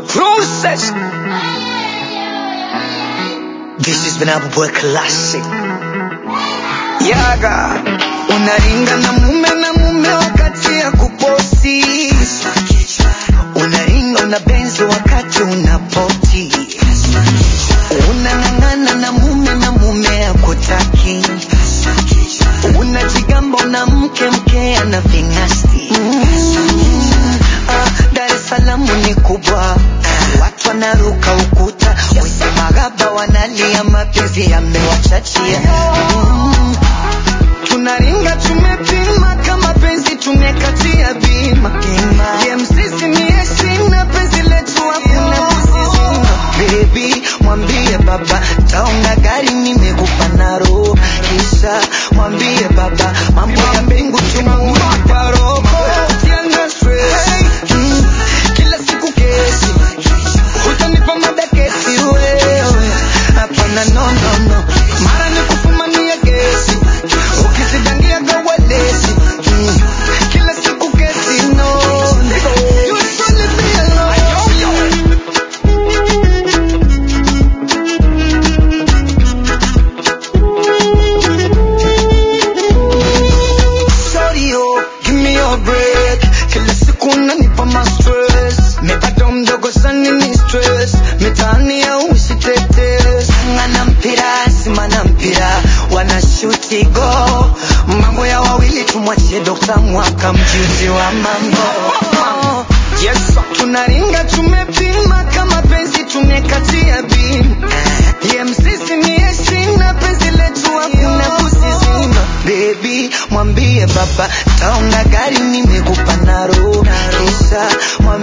process. This has been our boy classic. Yaga, unaringa na mume na mume wakati ya kuposti, unaringa una benzi wakati unapoti, unang'ang'ana na mume na mume akutaki, unajigamba una mke mke ana ving'asti. Mm. Ah, Dar es Salaam ni kubwa, watu wanaruka ukuta, wenye magaba wanalia, mapenzi yamewachachia. Mm. Tunaringa tumepima kama penzi tumekatia bima, ye msisi ni heshima, penzi letu hakuna kusizima. Baby mwambie baba taonga gari nimekupa naro, kisha mwambie baba mambo ya mbingu tumeupa roho. Usianze stress. Mm. Kila siku kesi utanipa mada kesi wewe hapana no no no mara ni kufumania gesi ukizidangia gawalesi mm. kila siku kesi no no. You should leave me alone. Sorry, oh, give me your break. Kila siku unanipa ma stress. Mepata mdogo sana ni stress. Mitaani ya usitetesi. Ngana mpira, simana mpira. Wanashuti go. Mambo ya wawili tumwachie Dr. Mwaka mjuzi wa mambo. Yes, sir. Tunaringa tumepima kama penzi tumekatia bima. Ye msisi ni heshima, penzi letu hakuna kusizima. Baby, mwambie baba taonga gari nimekupa naro, kisha mwambie